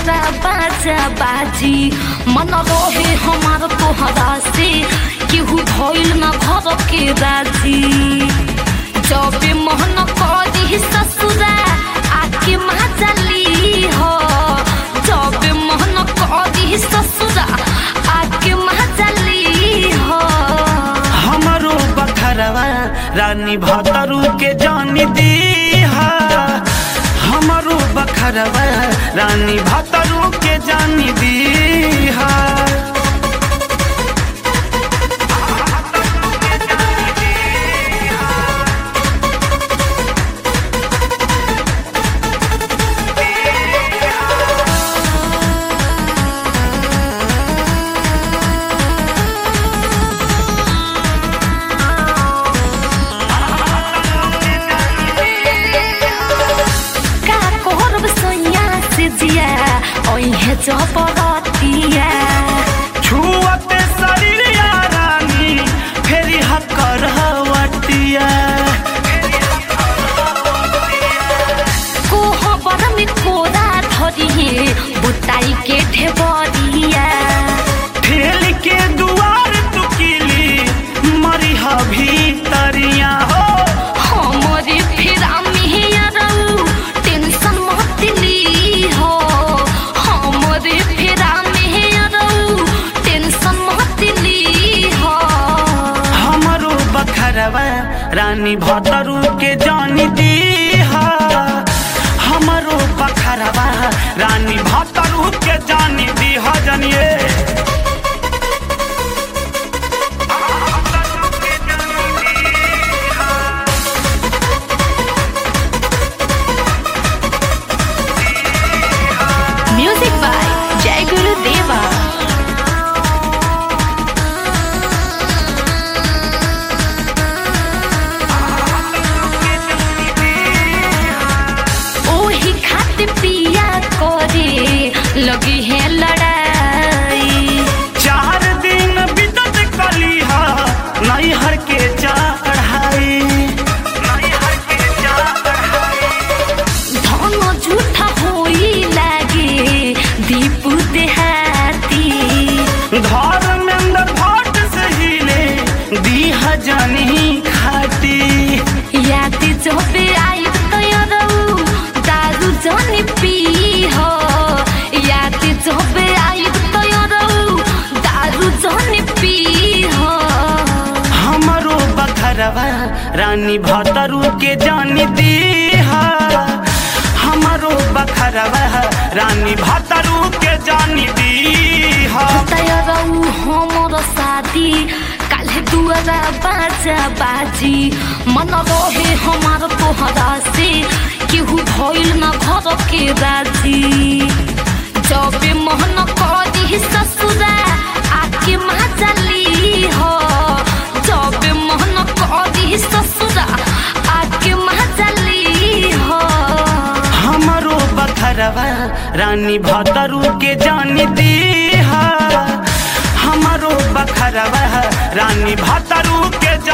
दुआरा बाजा बाजी मन रहे हमार तोहरा से केहू भइल न घर के राजी जब मोहन करी ससुरा आके महाजली हो जब मोहन करी ससुरा आके महाजली हो हमारो बखरवा रानी भतरू के जानी दीहा हमारो बखरवा रानी भतरू के जानी दीहा का करब सोइया से जिया ओहे चपरतिया छुअते शरीर या रानी फेरी हकर हवटिया कोहबर में कोरा धरिए बुताई के ढेबरिया ठेल के दुआर तुकिली मरी भीतरिया हो हमरे फेरा में रहू टेंशन मत ली हो हमरे फेरा में रहू टेंशन मत ली हो हमारो बखरवा रानी भतरू के जानी दीहा हमारो बखरवा रानी भतरू के जानी दीहा जानिए म्यूजिक बाय जय गुरु देवा ओही खातिर पिया करे लगी है लड़ाई चार दिन बितत कलिहा नैहर के चढ़ाई नैहर के चढ़ाई धन झूठा होई लागे दीप देहाती घर में अंदर भाट से हिले दीह जानी खाती याद जबे आई तयरऊ दारू जानी पी हो याद जबे आई तयरऊ दारू जानी पी हो हमारो बखरवा रानी भतरू के जानी दीहा हमारो बखरवा रानी भतरू के जानी दीहा तयरऊ हमर शादी काल्हे दुआरा बाजा बाजी मन रहे हमार तोहरा से केहू भइल न घर के राजी जब मोहन करी ससुरा आके महाजली हो जब मोहन करी ससुरा आके महाजली हो हमारो बखरवा रानी भतरू के जानी दीहा हमारो बखरवा रानी भतरू के